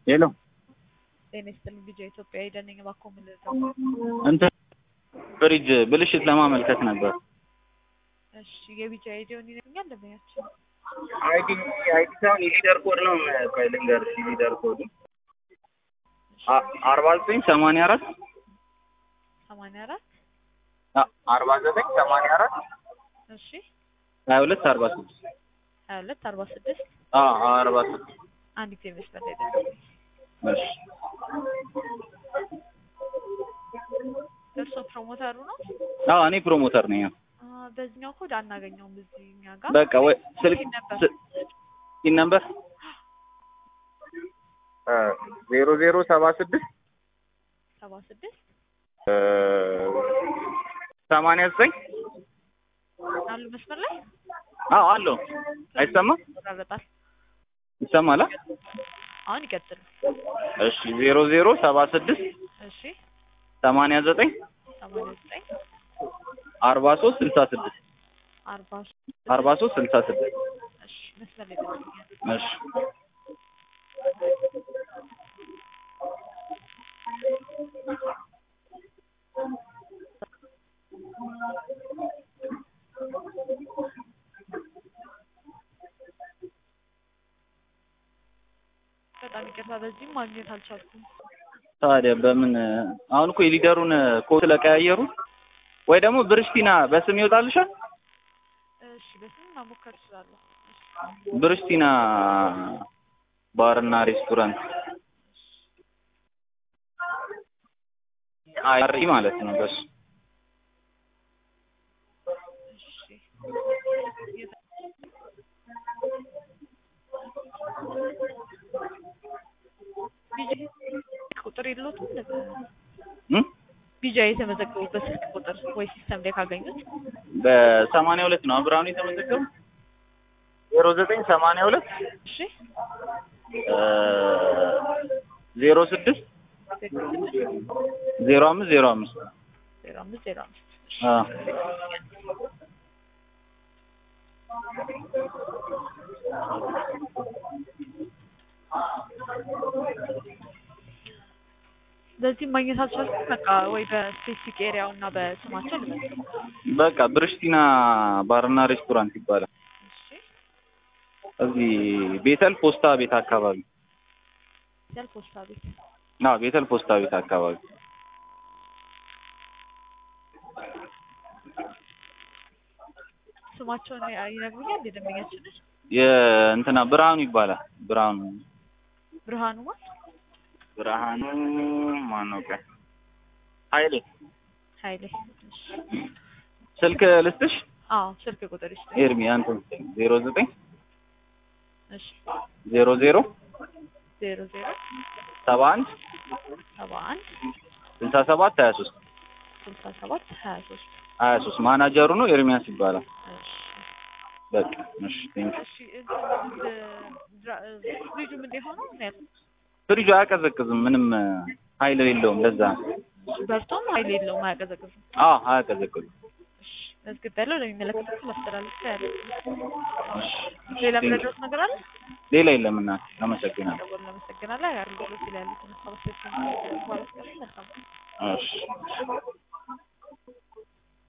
ሄሎ ጤና ይስጥልኝ ልጄ ኢትዮጵያ ሄደን ነኝ እባክዎ ምን ልርዳው? እንትን ፍሪጅ ብልሽት ለማመልከት ነበር። እሺ የቢጫ አይዲውን ይነግሩኛል ደንበኛችን? አይዲ አይዲ ሳይሆን የሊደር ኮድ ነው። ቆይ ልንገርሽ የሊደር ኮድ አርባ ዘጠኝ ሰማንያ አራት ሰማንያ አራት አርባ ዘጠኝ ሰማንያ አራት እሺ ሀያ ሁለት አርባ ስድስት ሀያ ሁለት አርባ ስድስት አርባ ስድስት አንድ ጊዜ መስመር ላይ ደንበኛ እሺ እርሶ ፕሮሞተሩ ነው? አዎ እኔ ፕሮሞተር ነኝ። አ፣ በዚህኛው ኮድ አናገኘውም እዚህ እኛ ጋር በቃ ወይ ስልክ ይሄን ነበር ሲን ነበር ዜሮ ዜሮ ሰባ ስድስት ሰባ ስድስት ሰማንያ ዘጠኝ አሉ መስመር ላይ አዎ አለው አይሰማም ይቆራረጣል። ይሰማል አ? አሁን ይቀጥሉ። እሺ ዜሮ ዜሮ ሰባ ስድስት እሺ ሰማንያ ዘጠኝ ሰማንያ ዘጠኝ አርባ ሶስት ስልሳ ስድስት አርባ አርባ ሶስት ስልሳ ስድስት እሺ መስመር ላይ ደንበኛ እሺ በጣም ይቅርታ በዚህም ማግኘት አልቻልኩም። ታዲያ በምን አሁን እኮ የሊደሩን ኮድ ስለቀያየሩ ወይ ደግሞ ብርሽቲና በስም ይወጣልሻል። እሺ በስም መሞከር እችላለሁ። ብርሽቲና ባርና ሬስቶራንት አሪ ማለት ነው በሱ እሺ የት- ቢጃ ቁጥር የለዎትም? እም? ቢጃ የተመዘገቡበት ስልክ ቁጥር ወይ ሲስተም ላይ ካገኙት በሰማንያ ሁለት ነው ብርሃኑ የተመዘገበው ዜሮ ዘጠኝ ሰማንያ ሁለት እሺ ዜሮ ስድስት ዜሮ አምስት ዜሮ አምስት ዜሮ አምስት ዜሮ አምስት እሺ። አዎ በዚህም ማግኘት አልቻልኩም። በቃ ወይ በስፔሲፊክ ኤሪያው እና በስማቸው ልመዝግብ። በቃ ብርሽቲና ባርና ሬስቶራንት ይባላል። እሺ እዚህ ቤተል ፖስታ ቤት አካባቢ ያል ፖስታ ቤት አዎ ቤተል ፖስታ ቤት አካባቢ ስማቸውን ይነግሩኛል? የደንበኛችንን የእንትና ብርሃኑ ይባላል። ብርሃኑ ብርሃኑ ማን? ብርሃኑ ማነው? ቀ ኃይሌ ኃይሌ። እሺ ስልክ ልስጥሽ? አዎ ስልክ ቁጥር ይስጥ። ኤርሚ አንተ ዜሮ ዘጠኝ እሺ ዜሮ ዜሮ ዜሮ ዜሮ ሰባ አንድ ሰባ አንድ ስልሳ ሰባት ሀያ ሶስት ስልሳ ሰባት ሀያ ሶስት ሀያ ሶስት ማናጀሩ ነው ኤርሚያስ ይባላል። እሺ በቃ እሺ ቴንክ እሺ እንትን ድራ- ፍሪጁ ምን የሆነው ነው ያልኩት? ፍሪጁ አያቀዘቅዝም ምንም ኃይል የለውም ለዛ ነው። በርቶም ኃይል የለውም አያቀዘቅዝም። አዎ አያቀዘቅዝም እሺ መዝግብ ያለው ለሚመለከቱት ማስተላለፍ ያለ እሺ ሌላ ቴንክ ዩ። ምረዳት ነገር አለ? ሌላ የለም እና አመሰግናለሁ። ደወል አመሰግናለሁ። አገልግሎት ላይ ያሉትን ሀሳቦች መልካም እሺ